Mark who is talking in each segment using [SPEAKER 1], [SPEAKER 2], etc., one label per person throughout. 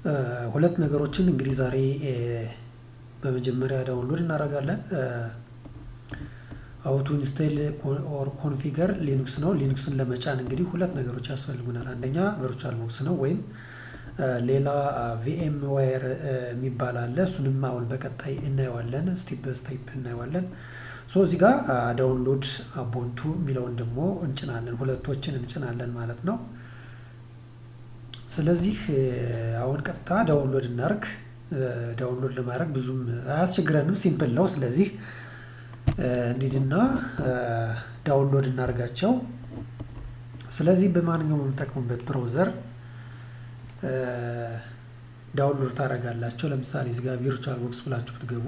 [SPEAKER 1] ሁለት ነገሮችን እንግዲህ ዛሬ በመጀመሪያ ዳውንሎድ እናደርጋለን። አውቶ ኢንስቴል ኦር ኮንፊገር ሊኑክስ ነው። ሊኑክስን ለመጫን እንግዲህ ሁለት ነገሮች ያስፈልጉናል። አንደኛ ቨርቹዋል ቦክስ ነው ወይም ሌላ ቪኤም ዋየር የሚባል አለ። እሱንም አሁን በቀጣይ እናየዋለን፣ ስቴፕ በስቴፕ እናየዋለን። ሶ እዚህ ጋር ዳውንሎድ አቦንቱ የሚለውን ደግሞ እንጭናለን፣ ሁለቶችን እንጭናለን ማለት ነው። ስለዚህ አሁን ቀጥታ ዳውንሎድ እናርግ። ዳውንሎድ ለማድረግ ብዙም አያስቸግረንም፣ ሲምፕል ነው። ስለዚህ እንሂድና ዳውንሎድ እናርጋቸው። ስለዚህ በማንኛውም የምጠቀሙበት ብራውዘር ዳውንሎድ ታደርጋላቸው። ለምሳሌ እዚህ ጋር ቪርቹዋል ቦክስ ብላችሁ ብትገቡ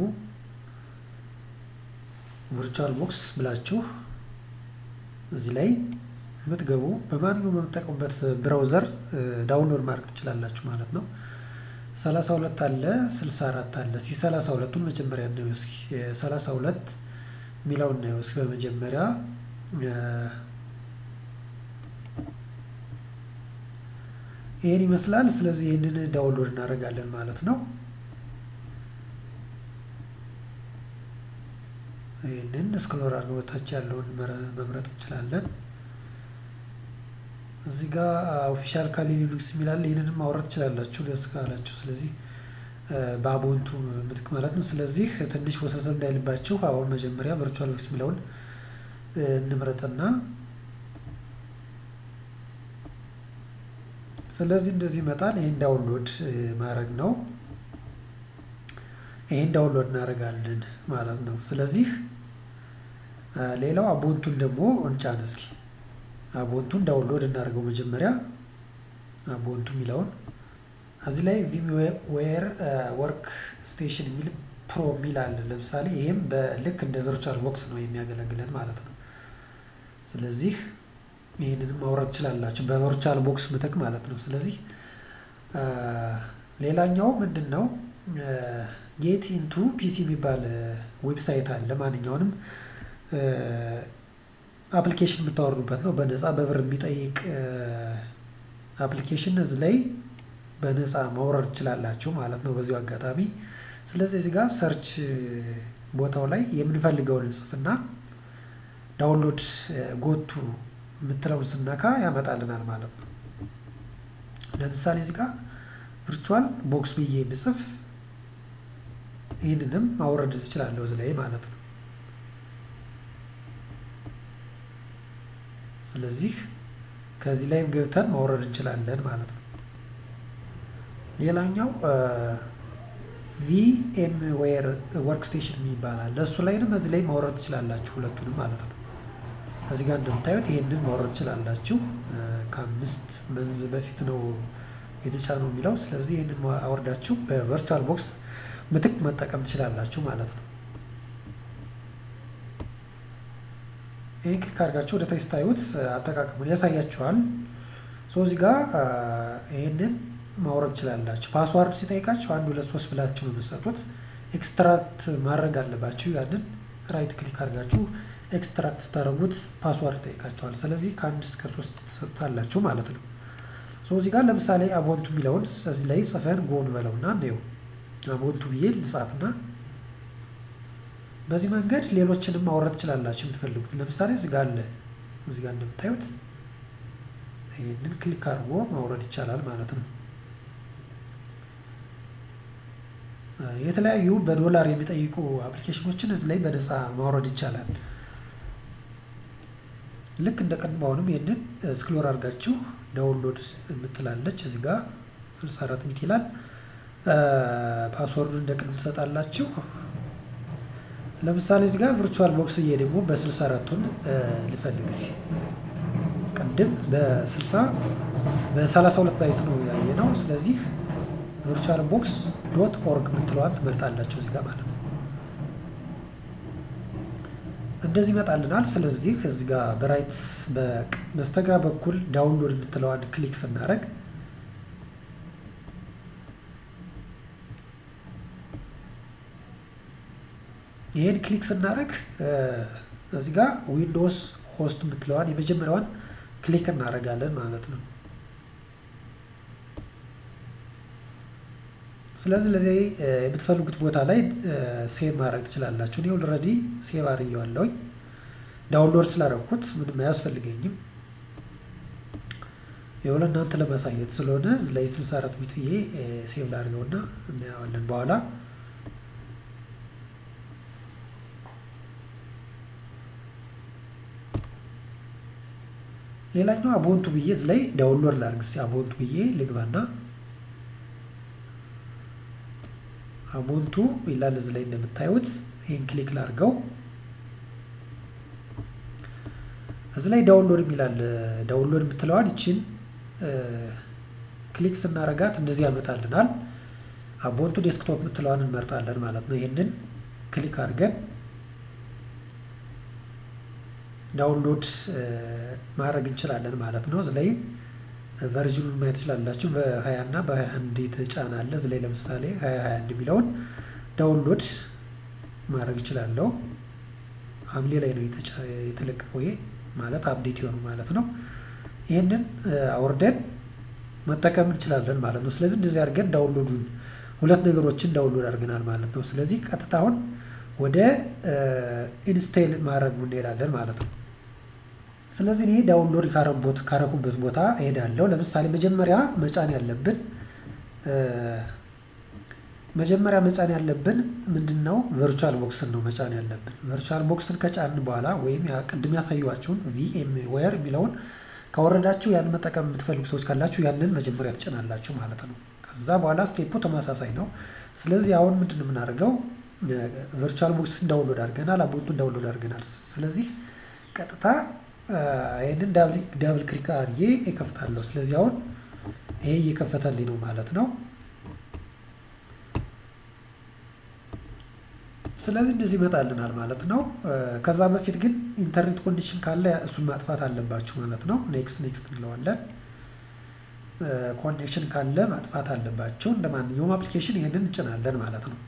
[SPEAKER 1] ቪርቹዋል ቦክስ ብላችሁ እዚህ ላይ የምትገቡ በማንኛውም የምትጠቀሙበት ብራውዘር ዳውንሎድ ማድረግ ትችላላችሁ ማለት ነው። ሰላሳ ሁለት አለ ስልሳ አራት አለ። እስኪ ሰላሳ ሁለቱን መጀመሪያ እናየው እስኪ ሰላሳ ሁለት የሚለውን እናየው እስኪ በመጀመሪያ ይህን ይመስላል። ስለዚህ ይህንን ዳውንሎድ እናደርጋለን ማለት ነው። ይህንን ስክሮል አድርገን በታች ያለውን መምረጥ እንችላለን። እዚህ ጋር ኦፊሻል ካሊ ሊኑክስ የሚላል ይህንንም ማውረድ ትችላላችሁ ደስ ካላችሁ። ስለዚህ በአቦንቱ ምትክ ማለት ነው። ስለዚህ ትንሽ ወሰሰብ እንዳይልባችሁ አሁን መጀመሪያ ቨርቹዋል ቦክስ የሚለውን እንምረጥና ስለዚህ እንደዚህ ይመጣል። ይህን ዳውንሎድ ማድረግ ነው። ይህን ዳውንሎድ እናደርጋለን ማለት ነው። ስለዚህ ሌላው አቦንቱን ደግሞ እንጫን እስኪ አቦንቱን ዳውንሎድ እናደርገው መጀመሪያ አቦንቱ የሚለውን እዚህ ላይ ቪምዌር ወርክ ስቴሽን የሚል ፕሮ የሚል አለ። ለምሳሌ ይህም በልክ እንደ ቨርቹዋል ቦክስ ነው የሚያገለግለን ማለት ነው። ስለዚህ ይህንንም ማውረድ ትችላላችሁ በቨርቹዋል ቦክስ ምትክ ማለት ነው። ስለዚህ ሌላኛው ምንድን ነው ጌት ኢንቱ ፒሲ የሚባል ዌብሳይት አለ። ማንኛውንም አፕሊኬሽን የምታወርዱበት ነው። በነፃ በብር የሚጠይቅ አፕሊኬሽን እዚህ ላይ በነፃ ማውረድ ትችላላችሁ ማለት ነው በዚሁ አጋጣሚ። ስለዚህ እዚህ ጋር ሰርች ቦታው ላይ የምንፈልገውን እንጽፍና ዳውንሎድ ጎቱ የምትለውን ስነካ ያመጣልናል ማለት ነው። ለምሳሌ እዚህ ጋር ቪርቹዋል ቦክስ ብዬ ብጽፍ ይህንንም ማውረድ እችላለሁ እዚህ ላይ ማለት ነው። ስለዚህ ከዚህ ላይም ገብተን ማውረድ እንችላለን ማለት ነው። ሌላኛው ቪኤም ዌር ወርክ ስቴሽን ይባላል። ለእሱ ላይንም እዚህ ላይ ማውረድ ትችላላችሁ ሁለቱንም ማለት ነው። እዚህ ጋር እንደምታዩት ይሄንን ማውረድ ትችላላችሁ። ከአምስት መንዝ በፊት ነው የተጫነው የሚለው። ስለዚህ ይህንን አወርዳችሁ በቨርቹዋል ቦክስ ምትክ መጠቀም ትችላላችሁ ማለት ነው። ይህን ክሊክ አድርጋችሁ ወደ ታች ስታዩት አጠቃቀሙን ያሳያችኋል። ሶ እዚህ ጋር ይህንን ማውረድ ትችላላችሁ። ፓስዋርድ ሲጠይቃችሁ አንድ ሁለት ሶስት ብላችሁ ነው የምትሰጡት። ኤክስትራክት ማድረግ አለባችሁ። ያንን ራይት ክሊክ አድርጋችሁ ኤክስትራክት ስታደረጉት ፓስዋርድ ይጠይቃቸዋል። ስለዚህ ከአንድ እስከ ሶስት ትሰጡታላችሁ ማለት ነው። ሶ እዚህ ጋር ለምሳሌ አቦንቱ የሚለውን እዚህ ላይ ጽፈን ጎን በለውና እንየው። አቦንቱ ብዬ ልጻፍና በዚህ መንገድ ሌሎችንም ማውረድ ትችላላችሁ የምትፈልጉት። ለምሳሌ እዚህ ጋር አለ። እዚህ ጋር እንደምታዩት ይህንን ክሊክ አድርጎ ማውረድ ይቻላል ማለት ነው። የተለያዩ በዶላር የሚጠይቁ አፕሊኬሽኖችን እዚህ ላይ በነፃ ማውረድ ይቻላል። ልክ እንደ ቀድሞ አሁንም ይህንን ስክሎር አድርጋችሁ ዳውንሎድ የምትላለች እዚህ ጋር 64 ሚት ይላል። ፓስወርዱ እንደ ቅድም ትሰጣላችሁ። ለምሳሌ እዚህ ጋር ቪርቹዋል ቦክስ እየ ደግሞ በ64ቱን ልፈልግ ሲ ቅድም በ60 በ32 ባይት ነው ያየ ነው። ስለዚህ ቪርቹዋል ቦክስ ዶት ኦርግ የምትለዋን ትመርጣላችሁ እዚህ ጋር ማለት ነው። እንደዚህ ይመጣልናል። ስለዚህ እዚህ ጋር በራይት በስተግራ በኩል ዳውንሎድ የምትለዋን ክሊክ ስናደርግ ይህን ክሊክ ስናደርግ እዚህ ጋር ዊንዶውስ ሆስት የምትለዋን የመጀመሪያዋን ክሊክ እናደርጋለን ማለት ነው። ስለዚህ ለዚህ የምትፈልጉት ቦታ ላይ ሴቭ ማድረግ ትችላላችሁ። እኔ ኦልሬዲ ሴቭ አድርጌዋለሁኝ ዳውንሎድ ስላደረኩት ምንም አያስፈልገኝም። የሆነ እናንተ ለማሳየት ስለሆነ እዚህ ላይ 64 ቢት ብዬ ሴቭ ላድርገውና እናየዋለን በኋላ። ሌላኛው አቦንቱ ብዬ እዚህ ላይ ዳውንሎድ ላድርግ እስኪ አቦንቱ ብዬ ልግባና አቦንቱ ይላል እዚህ ላይ እንደምታዩት ይህን ክሊክ ላድርገው። እዚህ ላይ ዳውንሎድ የሚላል ዳውንሎድ የምትለዋን ይችን ክሊክ ስናረጋት እንደዚህ ያመጣልናል። አቦንቱ ዴስክቶፕ የምትለዋን እንመርጣለን ማለት ነው። ይህንን ክሊክ አድርገን ዳውንሎድ ማድረግ እንችላለን ማለት ነው። እዚህ ላይ ቨርዥኑን ማየት ትችላላችሁ። በ20 እና በ21 የተጫነ አለ። እዚህ ላይ ለምሳሌ 2021 የሚለውን ዳውንሎድ ማድረግ እችላለሁ። ሐምሌ ላይ ነው የተለቀቀው ይሄ ማለት አፕዴት የሆኑ ማለት ነው። ይህንን አውርደን መጠቀም እንችላለን ማለት ነው። ስለዚህ እንደዚህ አድርገን ዳውንሎዱን ሁለት ነገሮችን ዳውንሎድ አድርገናል ማለት ነው። ስለዚህ ቀጥታ አሁን ወደ ኢንስቴል ማድረግ እንሄዳለን ማለት ነው። ስለዚህ እኔ ዳውንሎድ ካረኩበት ቦታ እሄዳለሁ። ለምሳሌ መጀመሪያ መጫን ያለብን መጀመሪያ መጫን ያለብን ምንድን ነው? ቨርቹዋል ቦክስን ነው መጫን ያለብን። ቨርቹዋል ቦክስን ከጫንን በኋላ ወይም ቅድም ያሳዩዋችሁን ቪኤም ዌር የሚለውን ካወረዳችሁ ያን መጠቀም የምትፈልጉ ሰዎች ካላችሁ ያንን መጀመሪያ ትጭናላችሁ ማለት ነው። ከዛ በኋላ ስቴፑ ተመሳሳይ ነው። ስለዚህ አሁን ምንድን ነው የምናደርገው? ቨርቹዋል ቦክስን ዳውንሎድ አድርገናል፣ አቦንቱን ዳውንሎድ አድርገናል። ስለዚህ ቀጥታ ይህንን ዳብል ክሊክ አድርጌ እከፍታለሁ። ስለዚህ አሁን ይሄ እየከፈተልኝ ነው ማለት ነው። ስለዚህ እንደዚህ ይመጣልናል ማለት ነው። ከዛ በፊት ግን ኢንተርኔት ኮንዲሽን ካለ እሱን ማጥፋት አለባችሁ ማለት ነው። ኔክስት ኔክስት እንለዋለን። ኮኔክሽን ካለ ማጥፋት አለባቸው። እንደ ማንኛውም አፕሊኬሽን ይህንን እንጭናለን ማለት ነው።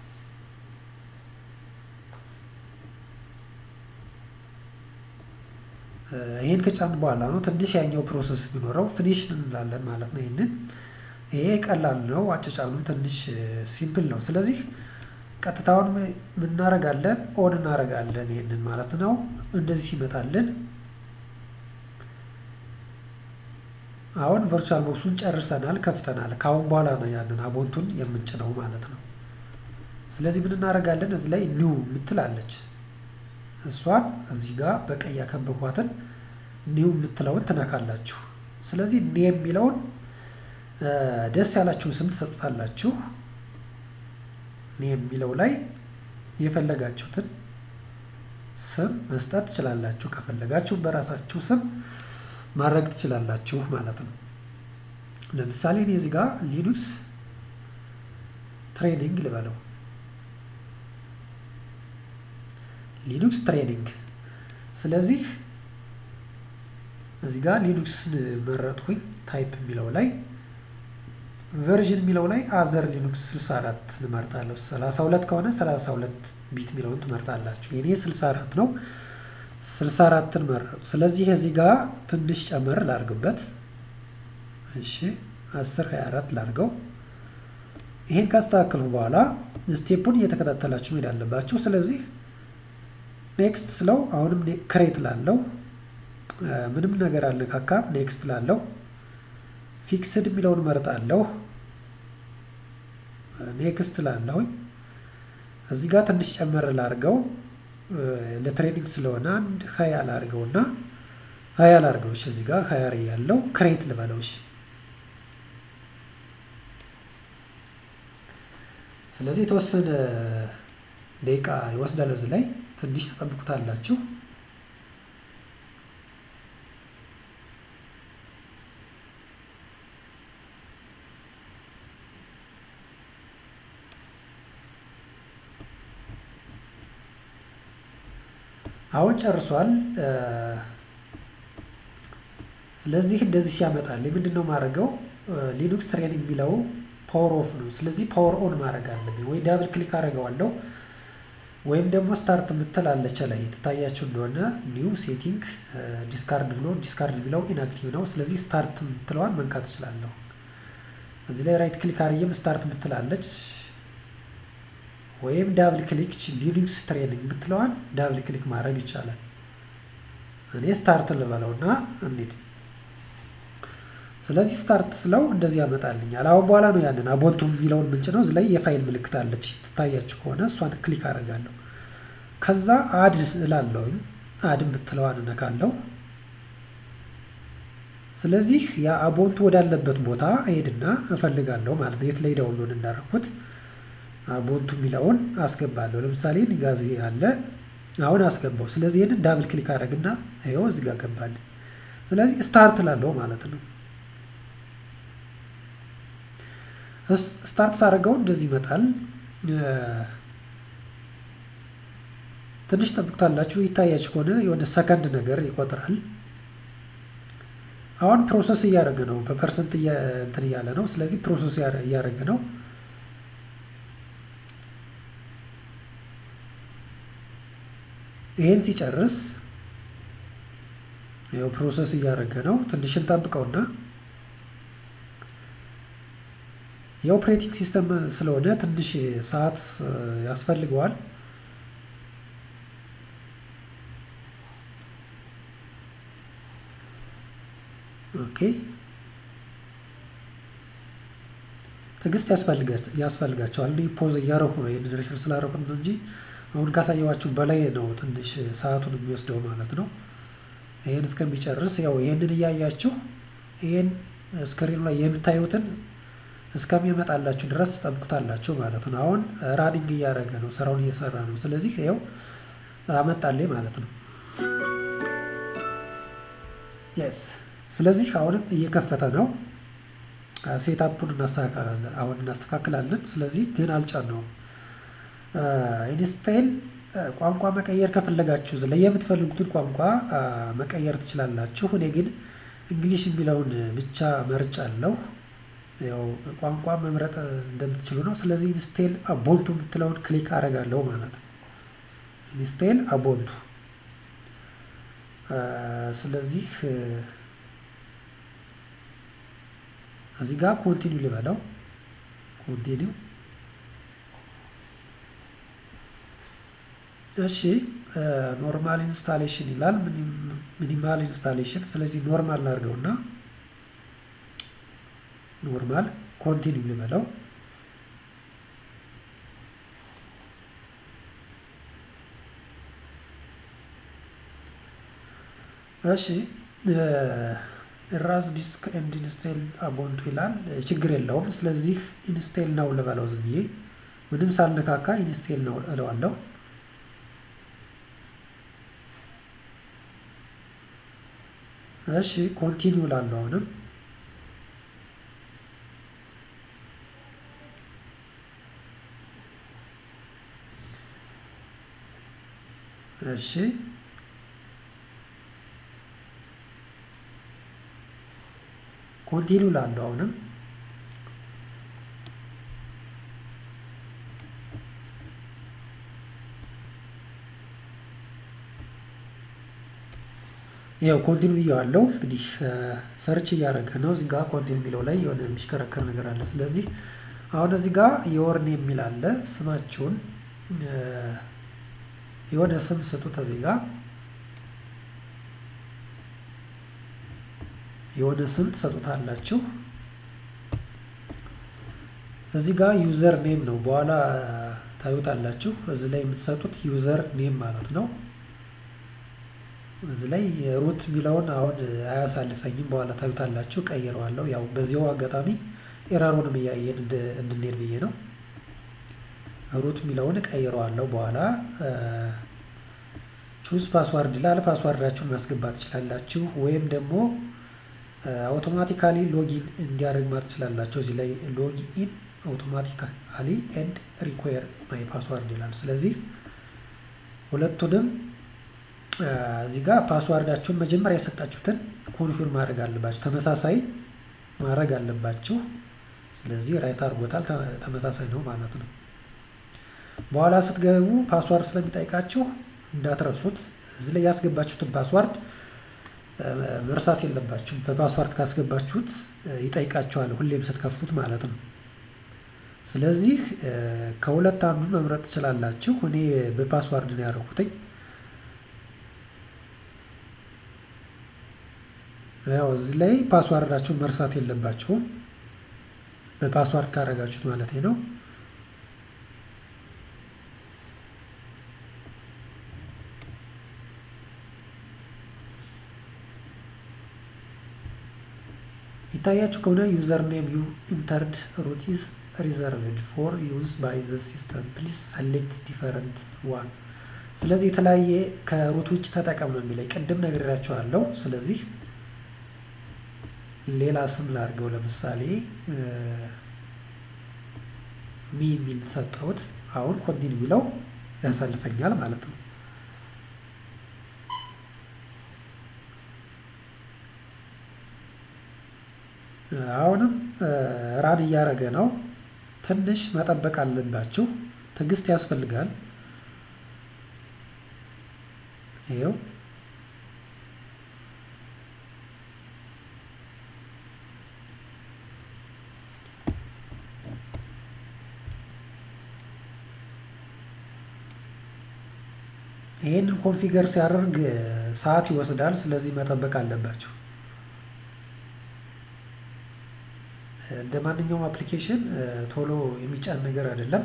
[SPEAKER 1] ይህን ከጫን በኋላ ነው ትንሽ ያኛው ፕሮሰስ ቢኖረው ፊኒሽ እንላለን ማለት ነው። ይህንን ይሄ ቀላል ነው። አጨጫኑም ትንሽ ሲምፕል ነው። ስለዚህ ቀጥታውን ምናረጋለን ኦን እናረጋለን ይህንን ማለት ነው። እንደዚህ ይመጣልን። አሁን ቨርቹዋል ቦክሱን ጨርሰናል፣ ከፍተናል። ከአሁን በኋላ ነው ያንን አቦንቱን የምንጭነው ማለት ነው። ስለዚህ ምን እናደርጋለን? እዚህ ላይ ኒው የምትላለች እሷን እዚህ ጋር በቀይ ያከበቧትን ኒው የምትለውን ትነካላችሁ። ስለዚህ ኒ የሚለውን ደስ ያላችሁን ስም ትሰጡታላችሁ። ኒ የሚለው ላይ የፈለጋችሁትን ስም መስጠት ትችላላችሁ። ከፈለጋችሁ በራሳችሁ ስም ማድረግ ትችላላችሁ ማለት ነው። ለምሳሌ እኔ እዚህ ጋር ሊኑክስ ትሬኒንግ ልበለው። ሊኑክስ ትሬኒንግ። ስለዚህ እዚህ ጋር ሊኑክስ መረጥኩኝ። ታይፕ የሚለው ላይ ቨርዥን የሚለው ላይ አዘር ሊኑክስ 64 እንመርጣለሁ። 32 ከሆነ 32 ቢት የሚለውን ትመርጣላችሁ። የኔ 64 ነው። 64ን መረጡ። ስለዚህ እዚህ ጋር ትንሽ ጨመር ላርግበት። እሺ 10 24 ላርገው። ይሄን ካስተካከልኩ በኋላ ስቴፑን እየተከታተላችሁ መሄድ አለባችሁ። ስለዚህ ኔክስት ስለው አሁንም ክሬት ላለው ምንም ነገር አልነካካም። ኔክስት ላለው ፊክስድ የሚለውን መርጣለሁ። ኔክስት ላለሁኝ እዚህ ጋር ትንሽ ጨመር ላርገው ለትሬኒንግ ስለሆነ አንድ ሀያ ላርገው እና ሀያ ላርገው። እሺ እዚህ ጋር ሀያ ያለው ክሬት ልበለው። እሺ ስለዚህ የተወሰነ ደቂቃ ይወስዳል። እዚህ ላይ ትንሽ ተጠብቁታላችሁ። አሁን ጨርሷል። ስለዚህ እንደዚህ ሲያመጣል ምንድን ነው ማድረገው? ሊኑክስ ትሬን የሚለው ፓወር ኦፍ ነው። ስለዚህ ፓወር ኦን ማድረግ አለብኝ። ወይ ዳብል ክሊክ አደርገዋለሁ ወይም ደግሞ ስታርት የምትላለች ላይ ትታያችሁ እንደሆነ ኒው ሴቲንግ ዲስካርድ ብሎ ዲስካርድ የሚለው ኢንአክቲቭ ነው። ስለዚህ ስታርት የምትለዋን መንካት እችላለሁ። እዚህ ላይ ራይት ክሊክ አርየም ስታርት ምትላለች ወይም ዳብል ክሊክ ሊኑክስ ትሬኒንግ የምትለዋን ዳብል ክሊክ ማድረግ ይቻላል። እኔ ስታርት ልበለው እና እንሂድ። ስለዚህ ስታርት ስለው እንደዚህ ያመጣልኛል። አሁን በኋላ ነው ያንን አቦንቱ የሚለውን ምንጭ ነው። እዚህ ላይ የፋይል ምልክት አለች ትታያችሁ ከሆነ እሷን ክሊክ አደርጋለሁ። ከዛ አድ እላለሁኝ። አድ የምትለዋን እነካለሁ። ስለዚህ የአቦንቱ ወዳለበት ቦታ ሄድና እፈልጋለሁ ማለት ነው። የት ላይ ዳውንሎድ እንዳደረኩት አቦንቱ የሚለውን አስገባለሁ። ለምሳሌ ጋዜ አለ አሁን አስገባው። ስለዚህ ይህንን ዳብል ክሊክ አደረግና ይኸው እዚህ ጋር ገባልኝ። ስለዚህ ስታርት ላለው ማለት ነው። ስታርት ሳደርገው እንደዚህ ይመጣል። ትንሽ ጠብቁታላችሁ። ይታያችሁ ከሆነ የሆነ ሰከንድ ነገር ይቆጥራል። አሁን ፕሮሰስ እያደረገ ነው። በፐርሰንት እንትን እያለ ነው። ስለዚህ ፕሮሰስ እያደረገ ነው። ይሄን ሲጨርስ ይኸው ፕሮሰስ እያደረገ ነው። ትንሽ እንጠብቀውና የኦፕሬቲንግ ሲስተም ስለሆነ ትንሽ ሰዓት ያስፈልገዋል። ኦኬ ትዕግስት ያስፈልጋቸዋል። እኔ ፖዝ እያረኩ ነው። ይህንን ሪከርድ ስላረኩት ነው እንጂ አሁን ካሳየዋችሁ በላይ ነው ትንሽ ሰዓቱን የሚወስደው ማለት ነው። ይህን እስከሚጨርስ ያው ይህንን እያያችሁ ይህን ስክሪኑ ላይ የምታዩትን እስከሚመጣላችሁ ድረስ ትጠብቁታላችሁ ማለት ነው። አሁን ራኒንግ እያደረገ ነው፣ ስራውን እየሰራ ነው። ስለዚህ ይኸው አመጣልኝ ማለት ነው። የስ ስለዚህ አሁን እየከፈተ ነው። ሴታፑን አሁን እናስተካክላለን። ስለዚህ ግን አልጫነውም። ኢንስታይል ቋንቋ መቀየር ከፈለጋችሁ ላይ የምትፈልጉትን ቋንቋ መቀየር ትችላላችሁ። እኔ ግን እንግሊሽ የሚለውን ብቻ መርጫለሁ። ያው ቋንቋ መምረጥ እንደምትችሉ ነው። ስለዚህ ኢንስቴል አቦንቱ የምትለውን ክሊክ አደርጋለሁ ማለት ነው። ኢንስቴል አቦንቱ ስለዚህ እዚህ ጋር ኮንቲኒው ልበለው። ኮንቲኒው እሺ። ኖርማል ኢንስታሌሽን ይላል፣ ሚኒማል ኢንስታሌሽን። ስለዚህ ኖርማል ላድርገውና ኖርማል ኮንቲኒው ልበለው። እሺ ራስ ዲስክ ኤንድ ኢንስቴል አቦንቱ ይላል። ችግር የለውም። ስለዚህ ኢንስቴል ነው ልበለው ዝም ብዬ ምንም ሳልነካካ ኢንስቴል ነው እለዋለሁ። እሺ ኮንቲኒው ላለሁ አሁንም እሺ ኮንቲኒው ላለሁ አሁንም ያው ኮንቲኒው ብዬዋለሁ። እንግዲህ ሰርች እያደረገ ነው። እዚህ ጋር ኮንቲኒው የሚለው ላይ የሆነ የሚሽከረከር ነገር አለ። ስለዚህ አሁን እዚህ ጋር የወርኔ የሚል አለ። ስማችሁን የሆነ ስም ስጡት። እዚህ ጋር የሆነ ስም ትሰጡታላችሁ። እዚህ ጋር ዩዘር ኔም ነው፣ በኋላ ታዩታላችሁ። እዚህ ላይ የምትሰጡት ዩዘር ኔም ማለት ነው። እዚህ ላይ ሩት የሚለውን አሁን አያሳልፈኝም፣ በኋላ ታዩታላችሁ። ቀይረዋለሁ። ያው በዚያው አጋጣሚ ኤራሩንም እያየን እንድንሄድ ብዬ ነው። ሩት የሚለውን ቀይረዋለሁ። በኋላ ቹዝ ፓስዋርድ ይላል። ፓስዋርዳችሁን ማስገባት ትችላላችሁ፣ ወይም ደግሞ አውቶማቲካሊ ሎጊን እንዲያደርግ ማለት ትችላላችሁ። እዚህ ላይ ሎጊን አውቶማቲካሊ ኤንድ ሪኳየር ማይ ፓስዋርድ ይላል። ስለዚህ ሁለቱንም እዚህ ጋር ፓስዋርዳችሁን መጀመሪያ የሰጣችሁትን ኮንፊርም ማድረግ አለባችሁ፣ ተመሳሳይ ማድረግ አለባችሁ። ስለዚህ ራይት አድርጎታል፣ ተመሳሳይ ነው ማለት ነው። በኋላ ስትገቡ ፓስዋርድ ስለሚጠይቃችሁ እንዳትረሱት። እዚህ ላይ ያስገባችሁትን ፓስዋርድ መርሳት የለባችሁም። በፓስዋርድ ካስገባችሁት ይጠይቃቸዋል ሁሌም ስትከፍቱት ማለት ነው። ስለዚህ ከሁለት አንዱን መምረጥ ትችላላችሁ። እኔ በፓስዋርድ ነው ያደረኩትኝ። ያው እዚህ ላይ ፓስዋርዳችሁን መርሳት የለባችሁም። በፓስዋርድ ካደረጋችሁት ማለት ነው። ይታያችሁ ከሆነ ዩዘር ኔም ዩ ኢንተርድ ሩት ኢዝ ሪዘርቭድ ፎር ዩዝ ባይ ዘ ሲስተም ፕሊዝ ሰሌክት ዲፈረንት ዋን። ስለዚህ የተለያየ ከሩት ውጭ ተጠቀም ነው የሚለኝ። ቅድም ነግሬያቸዋለሁ። ስለዚህ ሌላ ስም ላድርገው። ለምሳሌ ሚ የሚል ሰጠሁት። አሁን ኮንቲኒ የሚለው ያሳልፈኛል ማለት ነው። አሁንም ራን እያደረገ ነው። ትንሽ መጠበቅ አለባችሁ። ትዕግስት ያስፈልጋል። ይኸው ይህንን ኮንፊገር ሲያደርግ ሰዓት ይወስዳል። ስለዚህ መጠበቅ አለባችሁ። እንደ ማንኛውም አፕሊኬሽን ቶሎ የሚጫን ነገር አይደለም።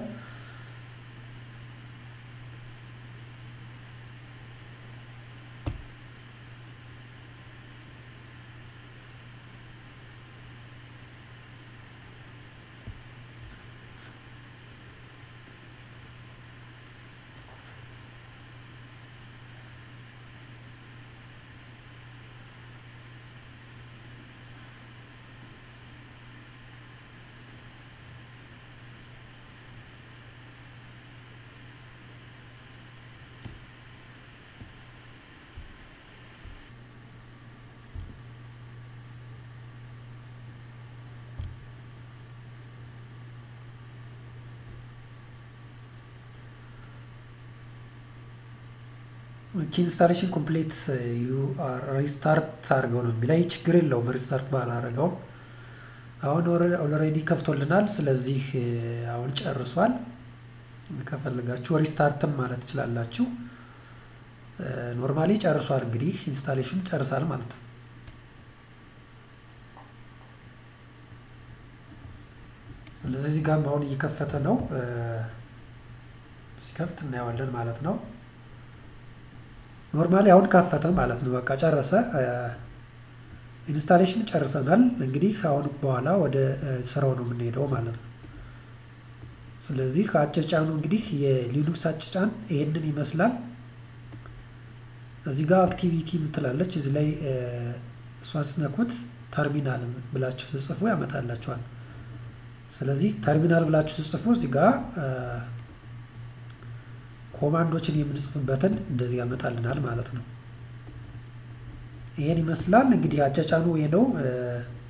[SPEAKER 1] ኢንስታሌሽን ኮምፕሌት ዩ ሪስታርት አድርገው ነው የሚላይ። ችግር የለውም ሪስታርት ባላረገውም አሁን ኦልሬዲ ከፍቶልናል። ስለዚህ አሁን ጨርሷል። ከፈለጋችሁ ሪስታርትም ማለት ትችላላችሁ። ኖርማሊ ጨርሷል። እንግዲህ ኢንስታሌሽን ጨርሳል ማለት ነው። ስለዚህ እዚህ ጋርም አሁን እየከፈተ ነው። ሲከፍት እናየዋለን ማለት ነው። ኖርማሊ አሁን ከፈተ ማለት ነው። በቃ ጨረሰ። ኢንስታሌሽን ጨርሰናል። እንግዲህ አሁን በኋላ ወደ ስራው ነው የምንሄደው ማለት ነው። ስለዚህ አጨጫኑ እንግዲህ የሊኑክስ አጨጫን ይሄንን ይመስላል። እዚህ ጋር አክቲቪቲ የምትላለች እዚህ ላይ እሷን ስትነኩት ተርሚናል ብላችሁ ስጽፉ ያመጣላችኋል። ስለዚህ ተርሚናል ብላችሁ ስጽፉ እዚህ ጋር ኮማንዶችን የምንጽፍበትን እንደዚህ ያመጣልናል ማለት ነው። ይሄን ይመስላል እንግዲህ አጫጫኑ ይሄ ነው።